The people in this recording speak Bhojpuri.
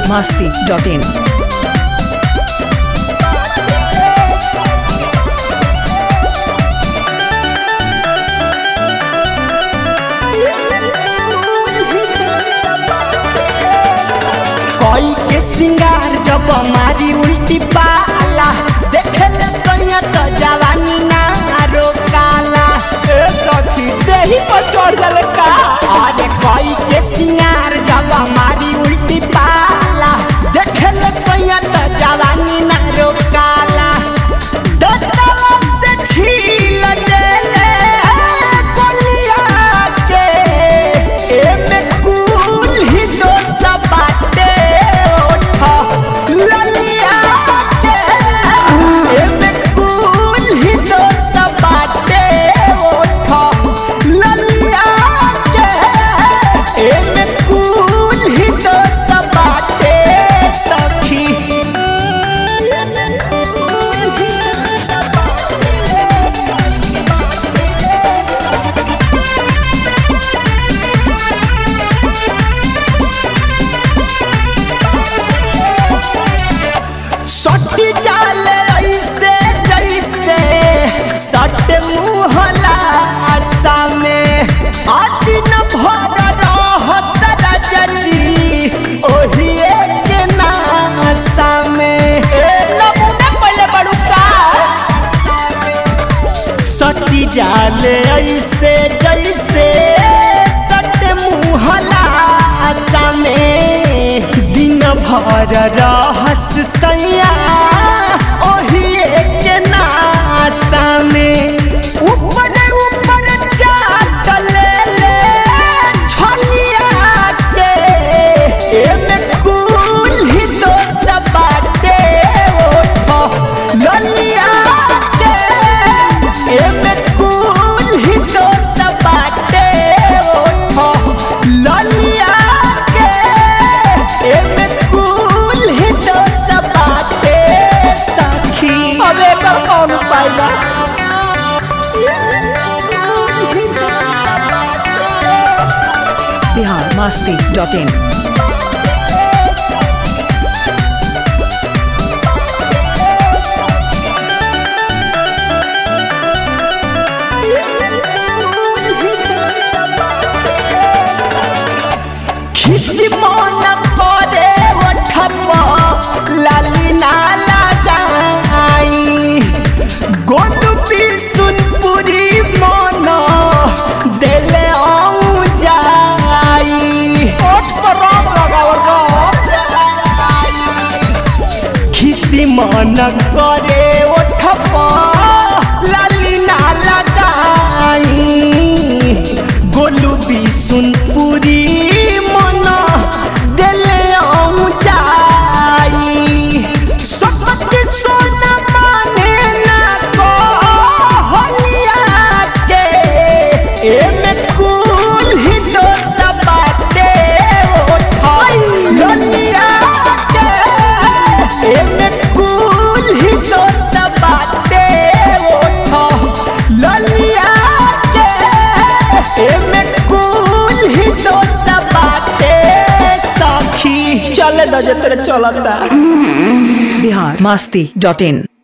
masti.in. कोई के सिंगार जब मारी उल्टी पाला देखेल सैया तो जवानी ना रोकाला ए सखी देही पर चढ़ गल का अरे कोई के सिंगार जब मारी उल्टी पाला देखेल सैया तो जवानी ना रोकाला दतवा से छील देले कोलिया के एमे कुल ही दोस बाटे ओठा ललिया के एमे कुल ही दोस बाटे ओठा ललिया के एमे कुल ही दोस बाटे सखी सटी जाल ऐसे जैसे सट मुहला आशा में आदि न भर रह सरजजी ओही के नाशा में ए नमूना पहले बड़ुका सटी जाले ऐसे जैसे सट मुहला आशा में दिन भर रहस सैया ओही के नाशा में ऊपर ऊपर चाट ले ले छलिया के एमे कुल ही दोस बाटे ओठो ललिया के एमे कुल ही दोस बाटे ओठो ललिया के एमे कुल ही दोस बाटे सखी अबे कर कौन पाइला Bihar masti.in. खिसी मन करे ओठप लाली ना लगाई गोलू बिसुनपुरी मन देले आऊं जाई ओठ पर रंग लगावर खिसी मन करे ओठप लाली ना लगाई गोलू बिसुनपुरी मन देले आऊं जाई सकती सोना माने ना को होलिया के एमे कुल ही दोस बाटे ओठा ललिया के एमे कुल ही दोस बाटे ओठा ललिया के एमे कुल ही दोस बाटे सखी चले दजे तेरे चलता Bihar masti.in.